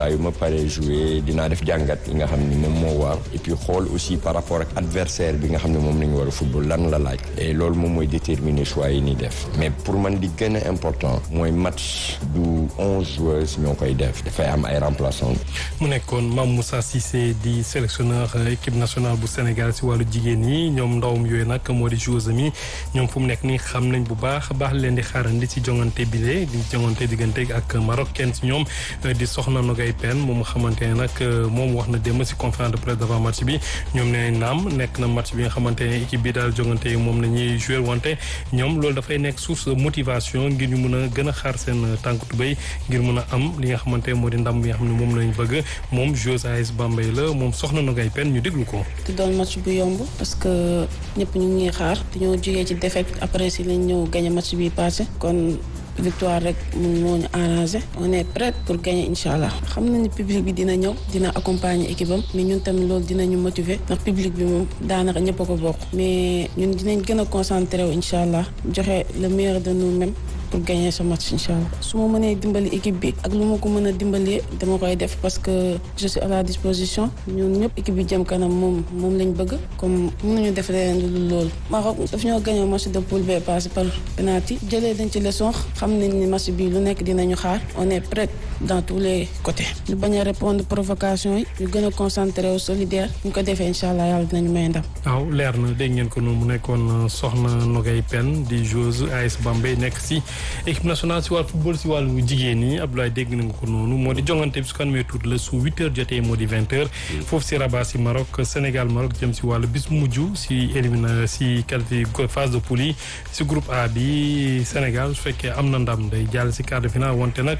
yu ma paree joué dinaa def jàngat yi nga xam ni moom moo war et puis xool aussi par rapport ak adversaire bi nga xam ne moom nañu war a football lan la laaj et loolu moom mooy déterminer choix yi ni def mais pour man di gën a important mooy match du onze joueurs ñoo koy def dafay am ay remplaçants. mu nekkoon Mame Moussa Cissé di sélectionneur équipe nationale bu Sénégal si wàllu jigéen ñi ñoom ndawam yooyu nag moo di joueurs mi ñoom fu mu nekk nii xam nañ bu baax baax leen di xaarandi ci jongante bile di jongante diggante ak Maroc kenn si ñoom di soxna Nogay Pen moom nga xamante ne nag moom wax na démb si conférence de presse d'avant match bi ñoom nee naam nekk na match bi nga xamante ne équipe bi daal jongante moom la ñuy joué wante ñoom loolu dafay nekk source de motivation ngir ñu mun a gën a xaar seen tànk tubéy ngir mun a am li nga xamante ne moo di ndam bi nga xam ne moom lañ bëgg moom joueuse AS Bambey la moom soxna Nogay Pen ñu déglu ko. di doon match bu yomb parce que ñëpp ñu ngi xaar dañoo jógee ci défaite après si lañ ñëw gagné match bi passé kon. victoire rek mun moo ñu arrangé on est prêt pour gagner incha allah xam nañu public bi dina ñëw dina accompagner équipe am mais ñun tamit loolu dinañu motiver ndax public bi moom daanaka ñëpp a ko bokk mais ñun dinañ gën a concentré wu incha allah joxe le meilleur de nous-mêmes pour gagner ce match incha allah su ma mënee dimbali équipe bi ak lu ma ko mën a dimbalee dama koy def parce que je suis à la disposition ñun ñëpp équipe bi jëm kanam moom moom lañ bëgg comme mën nañu def leneen lu dul loolu Maroc daf ñoo gagné match de poule B passé par penalty jëlee dañ ci leçon xam nañ ni match bi lu nekk dinañu xaar on est prêt dans tous les côtés ñu bañ a répondre provocation yi ñu gën a concentré au solidaire ñu ko defee incha allah yàlla dinañu may ndam. waaw leer na dégg ngeen ko noonu mu nekkoon soxna Nogay Pen di joueuse AS Bambey nekk si équipe nationale si wàllu football si wàllu jigéen ñi Abdoulaye dégg na nga ko noonu moo di jongante bi su ko amee tuuti la su huit heures jotee moo di vingt heures. foofu si Rabat si Maroc Sénégal Maroc jëm si wàllu bis mujj si élimina si qualité phase de poule yi si groupe A bi Sénégal su fekkee am na ndam day jàll si quart de finale wante nag.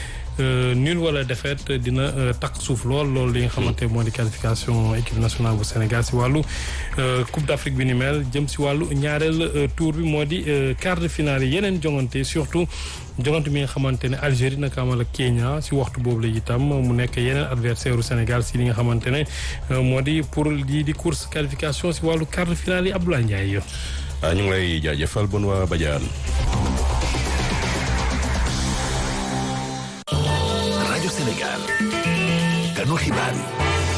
nul wala défaite dina takk suuf lool loolu li nga xamante moo di qualification équipe nationale bu Sénégal si wàllu Coupe d'Afrique bi ni mel jëm si wàllu ñaareel tour bi moo di quart de finale yi yeneen jongante surtout jongante mi nga xamante ne Algérie naka amal ak Kenya si waxtu boobu la itam mu nekk yeneen adversaire u Sénégal si li nga xamante ne moo di pour lii di course qualification si wàllu quart de finale yi Abdoulaye Ndiaye. ñu ngi lay jaajëfal bon waa Badiane. rajo Sénégal ganu xibaar yi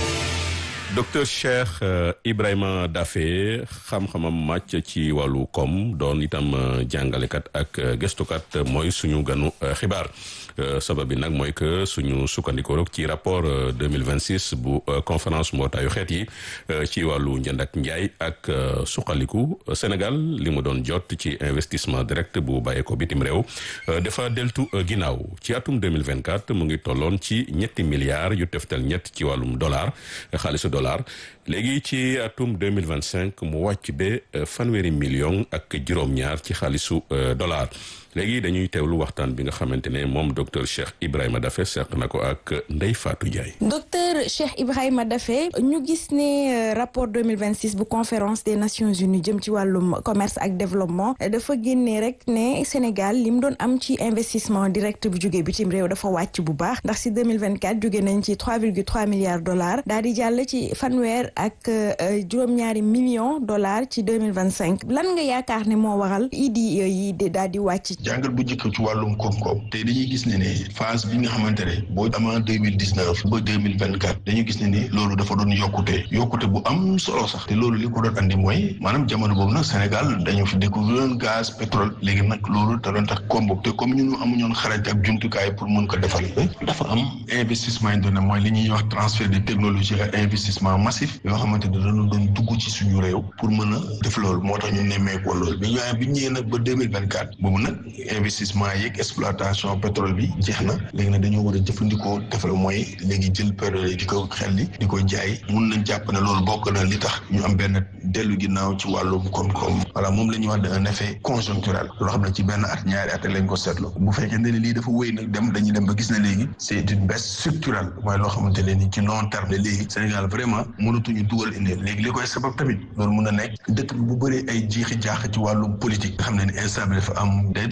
docteur Cheikh Ibrahima Daffé xam-xamam màcc ci wàllu koom doon itam jàngalekat ak gëstukat mooy suñu ganu xibaar sabab bi nag mooy que suñu sukkandikoo ci rapport 2026 bu conférence mbootaayu xeet yi ci wàllu njënd ak njaay ak suqaliku Sénégal li mu doon jot ci investissement direct bu bàyyeeko bitim réew dafa deltu ginnaaw ci atum 2024 mu ngi tolloon ci ñetti milliards yu teftal ñett ci wàllum dollar xaalisu dollar léegi ci atum 2025 mu wàcc ba fanweeri million ak juróom-ñaar ci xaalisu dollar léegi dañuy teewlu waxtaan bi nga xamante ne moom docteur Cheikh Ibrahima Daffé seq na ko ak Ndeye Fatou Ndiaye. docteur Cheikh Ibrahima Daffé ñu gis ne rapport 2026 bu conférence des Nations Unies jëm ci wàllum commerce ak développement dafa génnee rek ne Sénégal li mu doon am ci investissement direct bu jógee bitim réew dafa wàcc bu baax ndax si 2024 jóge nañ ci 3,3 milliards dollars daal di jàll ci fanweer ak juróom-ñaari millions dollars ci 2025 lan nga yaakaar ne moo waral idi yi daal di wàcc. jàngat bu njëkk ci wàllum koom-koom te dañuy gis ne ne phase bi nga xamante ne boo amaa deux mille dix neuf ba deux mille vingt quatre dañu gis ne ni loolu dafa doon yokkute yokkute bu am solo sax te loolu li ko doon andi mooy maanaam jamono boobu nag Sénégal dañu fi découvrir gaz pétrole léegi nag loolu da doon tax koom boobu te comme ñun amuñoon xarañ ak jumtukaay pour mun ko defal dafa am investissement yi doon mooy li ñuy wax transfert de technologie ak investissement massif yoo xamante ne dañu doon dugg ci suñu réew pour mën a def loolu moo tax ñu nemmeekoo loolu bi ñu bi ñu ñëwee nag ba deux mille vingt quatre boobu nag investissement yeeg exploitation pétrole bi jeex na léegi nag dañoo war a jëfandikoo defal mooy léegi jël pétrole di ko xel li di ko jaay mun nañ jàpp ne loolu bokk na li tax ñu am benn dellu ginnaaw ci wàllum koom-koom voilà moom la ñuy wax un effet conjoncturel loo xam ne ci benn at ñaari at lañ ko seetlu bu fekkee ne lii dafa wéy nag dem dañuy dem ba gis ne léegi c'est une baisse structurelle mooy loo xamante ne ni ci long terme léegi Sénégal vraiment mënatuñu dugal indi léegi li koy sabab tamit loolu mun na nekk dëkk bi bu bëree ay jiixi jaax ci wàllum politique nga xam ne ni instabilité dafa am day tax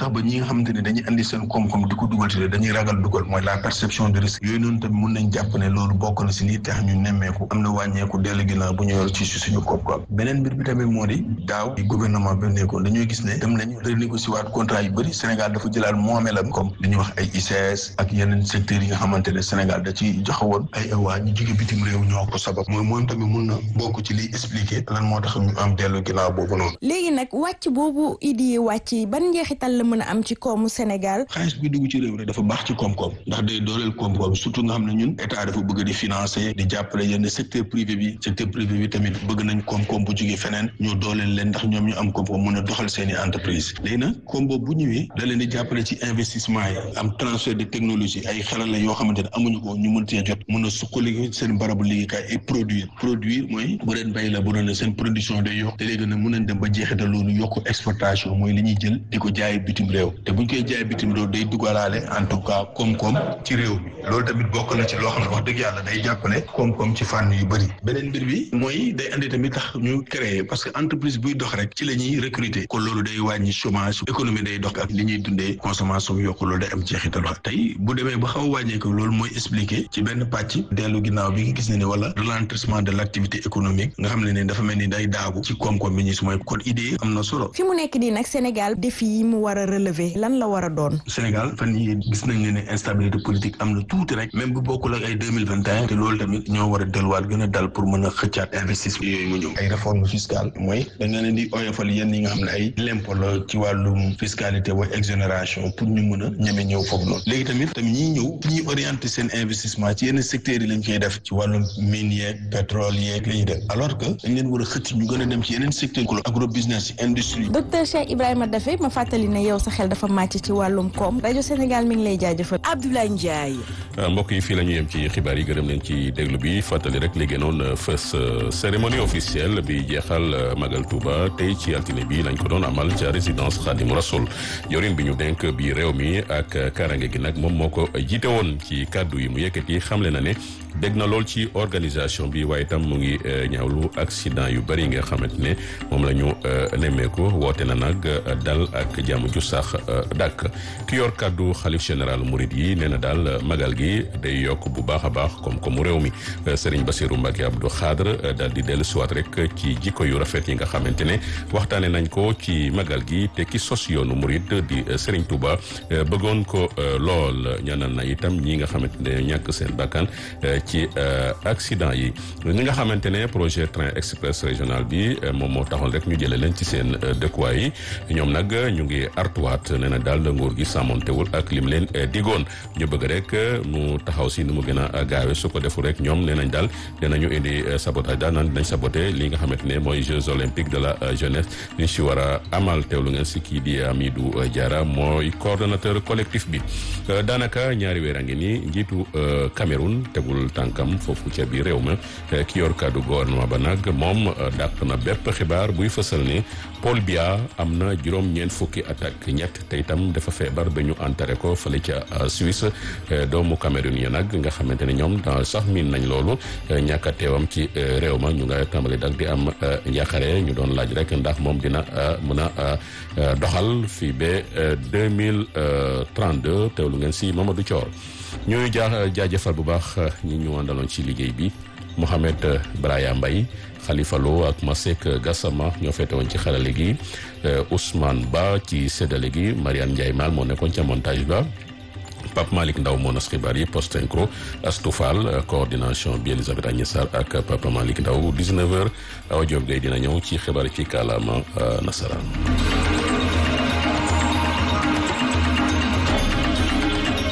tax ba ñi nga xamante ne dañuy andi seen koom-koom di ko dugal ci dañuy ragal dugal mooy la perception de risque yooyu noonu tamit mun nañ jàpp ne loolu bokk na si lii tax ñu nemmeeku am na wàññeeku dellu ginnaaw bu ñu yor ci suñu koom-koom beneen mbir bi tamit moo di daaw di gouvernement bi nekkoon dañoo gis ne dem nañu renégocier waat contrat yu bëri Sénégal dafa jëlaat moomeelam comme li ñuy wax ay ICS ak yeneen secteurs yi nga xamante ne Sénégal da ci joxe woon ay waa ñu jóge bitim réew ñoo ko sabab mooy moom tamit mun na bokk ci liy expliquer lan moo tax ñu am dellu ginnaaw boobu noonu léegi nag wàcc boobu idi yi wàcc ban njeexital la mën a am ci koomu Sénégal xaalis bi dugg ci réew rek dafa baax ci koom-koom ndax day dooleel koom-koom surtout nga xam ne ñun état dafa bëgg di financer di jàppale yenn secteur privé bi secteur privé bi tamit bëgg nañ koom-koom bu jógee feneen ñu dooleel leen ndax ñoom ñu am koom-koom mën a doxal seen i entreprise léegi nag koom boobu bu ñëwee da leen di jàppale ci investissement yi am transfert de technologie ay xarala yoo xamante ne amuñu ko ñu mën cee jot mën a suqali seen barabu liggéeykaay et produire produire mooy bu leen bay la bu doon seen production day yokk te léegi nag mën nañ dem ba jeexital loolu yokk exportation mooy li ñuy jël di ko jaay bitim réew te buñ koy jaay bitim réew day dugalaale en tout cas koom-koom ci réew mi loolu tamit bokk na ci loo xam ne wax dëgg yàlla day jàppale koom-koom ci fànn yu bëri beneen mbir bi mooy day andi tamit tax ñu créer parce que entreprise buy dox rek ci la ñuy recruter kon loolu day wàññi chômage économie day dox ak li ñuy dundee consommation yokk loolu day am jeexital wax tey bu demee ba xaw a wàññeeku loolu mooy expliquer ci benn pàcc dellu ginnaaw bi nga gis ne ne wala ralentissement de l' activité économique nga xam ne ne dafa mel ni day daagu ci koom-koom bi ñu si mooy kon idée am na solo fi mu nekk nii nag Sénégal défi yi mu war a relever lan la war a doon Sénégal fan yi gis nañ ne ne instabilité politique am na tuuti rek même bu bokkul ak ay deux mille vingt et un te loolu tamit ñoo war a delluwaat gën a dal pour mën a xëccaat investissement yooyu mu ñëw ay réforme fiscale mooy dañ leen di oyofal yenn yi nga xam ne ay l'impôt la ci wàllum fiscalité wa exonération pour ñu mën a ñeme ñëw foofu noonu léegi tamit tamit ñiy ñëw fi ñuy orienté seen investissement ci yenn secteurs yi lañ koy def ci wàllum mine yeeg pétrole yeeg la ñuy def alors que dañ leen war a xëcc ñu gën a dem ci yeneen secteur ko agro business industrie docteur Cheikh Ibrahima Daffé ma fàttali ne yow sa xel dafa màcc ci wàllum koom rajo Sénégal mi ngi lay jaajëfal Abdoulaye Ndiaye mbokk yi fii la ñu yem ci xibaar yi gërëm leen ci déglu bi fàttali rek li gënoon fës cérémonie officielle bi jeexal Magal Touba tey ci altine bi lañ ko doon amal ca résidence Khadim Rasoul yorin bi ñu denk bi réew mi ak karange gi nag moom moo ko jiite woon ci kàddu yi mu yëkkati xamle na ne dégg na lool ci organisation bi waaye itam mu ngi ñaawlu accident yu bëri nga xamante ne moom la ñu nemmeeku woote na nag dal ak jàmm ju sax dàkk ki yor kàddu xalif général murid yi nee na daal magal gi day yokk bu baax a baax comme comme réew mi Serigne Bassirou Mbacké Abdou Khadre daal di dellu siwaat rek ci jikko yu rafet yi nga xamante ne waxtaane nañ ko ci magal gi te ki sos yoonu murid di Serigne Touba bëggoon ko lool ñaanal na itam ñi nga xamante ne ñàkk seen bakkan ci accident yi ñi nga xamante ne projet train express régional bi moom moo taxoon rek ñu jëlee leen ci seen dëkkuwaay yi ñoom nag ñu ngi artuwaat nee na daal nguur gi sàmmontewul ak lim leen digoon ñu bëgg rek mu taxaw si nu mu gën a gaawe su ko deful rek ñoom nee nañ daal dinañu indi sabotage daal naan dinañ saboté li nga xamante ne mooy Jeux olympiques de la jeunesse ñu si war a amal teewlu ngeen si kii di Amidou Diarra mooy coordonnateur collectif bi daanaka ñaari weer a ngi nii njiitu Cameroun tegul tànkam foofu ca biir réew ma ki yor kàddu gouvernement ba nag moom dàq na bépp xibaar buy fësal ne Paul Biya am na juróom-ñeent fukki at ak ñett te itam dafa feebar ba ñu enterré ko fële ca Suisse doomu Cameroun yi nag nga xamante ne ñoom sax miin nañ loolu ñàkk a teewam ci réew ma ñu nga tàmbali dak di am njaaxare ñu doon laaj rek ndax moom dina mën a doxal fii ba deux mille trente deux teewlu ngeen si Mamadou Thior ñuy jaa jaajëfal bu baax ñi ñu àndaloon ci liggéey bi Mohamed Braya Mbaye Khalifa Lo ak Masek Gassama ñoo feete woon ci xarale gi Ousmane Ba ci séddale gi Mariane Ndiaye Mal moo nekkoon ca montage ba Pape Malick Ndaw moo nas xibaar yi post incro Astoufal coordination bi Elisabeth Agnès Sarr ak Papa Malick Ndaw 19h Awa Diop Gueye dina ñëw ci xibaar yi ci kàllaama nasaraan.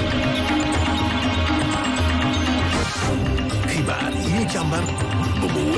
xibaar yi ñu càmbar ba mu